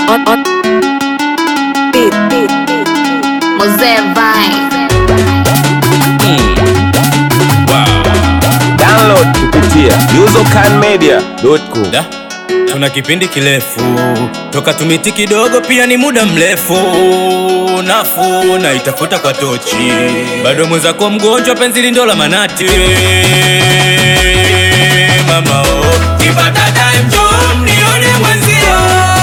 on, on. Beat, beat, beat. Mosaic Vine. Download kupitia usercanmedia.com. Da, tuna kipindi kirefu toka tumiti kidogo, pia ni muda mrefu nafu na itafuta kwa tochi, bado mwenzako mgonjwa, penzi lindo la manati mama oh, kipata time njoo mnione mwenzio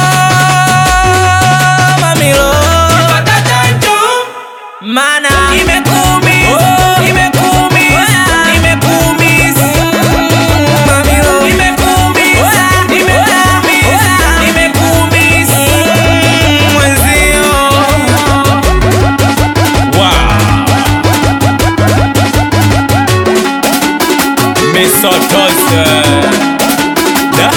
mamilo, kipata time njoo mana imekuumiza, imekuumiza, imekuumiza mamilo, imekuumiza, imekuumiza, imekuumiza mwenzio. Wow. Misotoze. Da?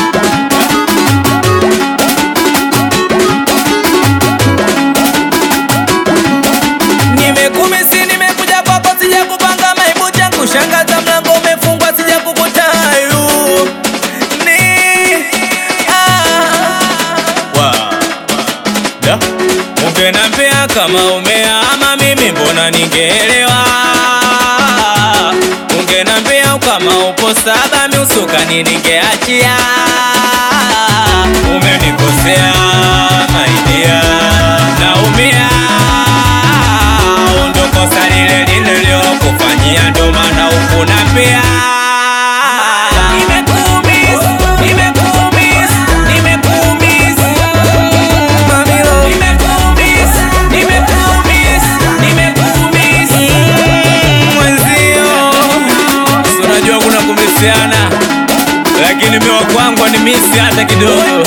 Nimekumisi, nimekuja kwako, sija kupanga maibu changu, shangaza mlango umefungwa, sija kukutayu ni ah. Wow. Da? Ungenambia kama umeama mimi mbona ningeelewa Ungenambia kama upo saba miusukani ningeachia Umenikosea maidia naumia Ndo kosa lile nililokufanyia ndo maana ukunambia Nimekuumiza, nimekuumiza, nimekuumiza Mamilo Nimekuumiza, nimekuumiza, nimekuumiza Mwenzio Si unajua kuna kumisiana Lakini miwa kwangu ni misi hata kidogo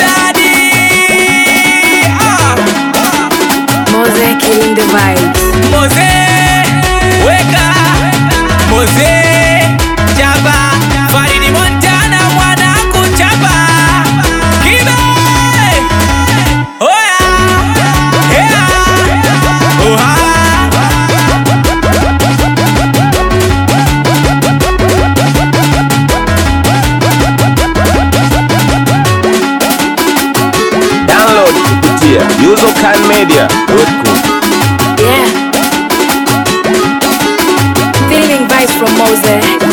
Mosaic killing the vibes. Moze Weka Moze Chapa Faridi Montana mwana kuchapa Kibe Oya Hea Oha Download kupitia usercanmedia.com. Yeah. Feeling vibes from Mosaic.